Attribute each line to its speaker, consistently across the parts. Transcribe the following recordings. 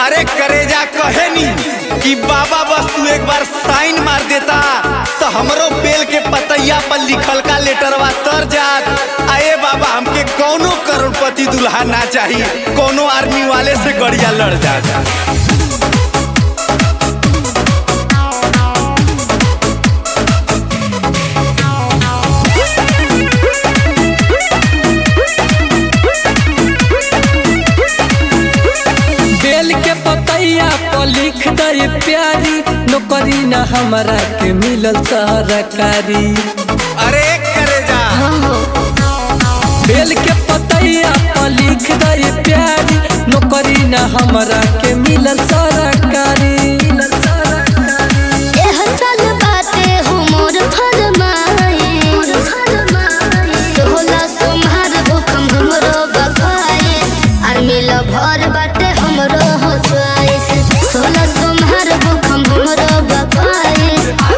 Speaker 1: अरे करेजा कहे नी कि बाबा बस तू एक बार साइन मार देता तो हमरो बेल के पतैया पर लिखल का लेटरवा तर जात आए बाबा हमके कौनो करोड़पति दुल्हा ना चाहिए कोनो आर्मी वाले से गड़िया लड़ जाता
Speaker 2: बेल के पतैया पर लिख दे प्यारी नौकरी न हमरा के मिलल सरकारी
Speaker 1: अरे करेजा
Speaker 2: बेल के पतैया पर लिख दे प्यारी नौकरी न हमरा के मिलल सरकारी मिलल सरकारी
Speaker 3: एह साल बाटे हो मोर फरमाइश सोहला सोमहार भूखम हमरो बखाए आर मिल भर बाटे हमरो हो च्वाइस सोहला सोमहार भूखम हमरो बखाए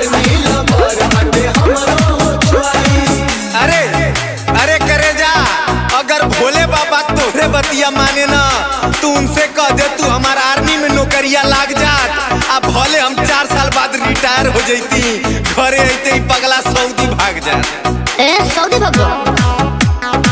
Speaker 1: अरे अरे करेजा अगर भोले बाबा तोहरे बतिया माने ना तू उनसे कह दे तू हमार आर्मी में नौकरिया लाग जात आ भले हम चार साल बाद रिटायर हो जैती घरे अइते ही पगला सऊदी भाग जात
Speaker 3: ए सऊदी भगवा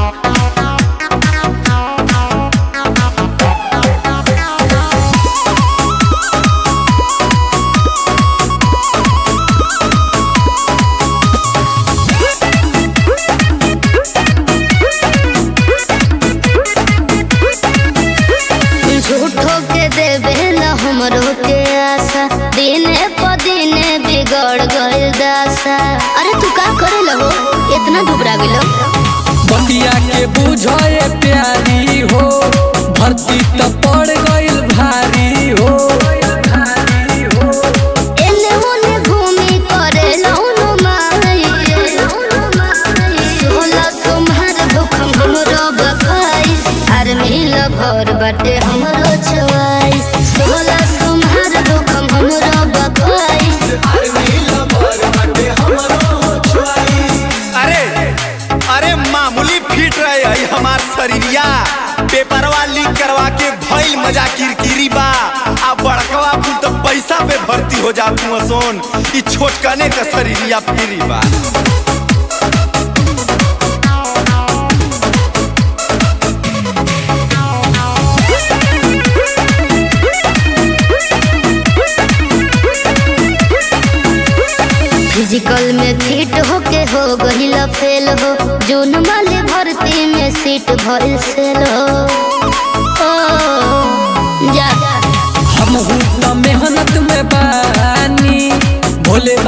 Speaker 3: झूठो के देवे न हमरो के आशा दिने प दिने बिगड़ गइल दासा अरे तू का करे लगो इतना घबरा गेलो
Speaker 2: बतिया के बुझे प्यारी हो भर्ती त पड़ गइल भारी हो भारी हो
Speaker 3: एने ओने घूमी करे लौनो माई सोला सोमहार भूखम हमरो बखाइस आर मिल भर बाटे हमरो चवाइस सोला सोमहार भूखम हमरो बखाइस
Speaker 1: अरे अरे मामूली फिट रहे है हमार शरीरिया पेपरवा लीक करवा के भइल मजा किरकिरी बा आ बड़कवा तू तो पैसा पे भर्ती हो जा तू सोन ई छोटकने का शरीरिया फ्री बा
Speaker 3: फिजिकल में फिट होके हो गहिल फेल हो जून वाले भर्ती में सीट भइल सेल हो ओ, जा
Speaker 2: हम त मेहनत में बानी भोले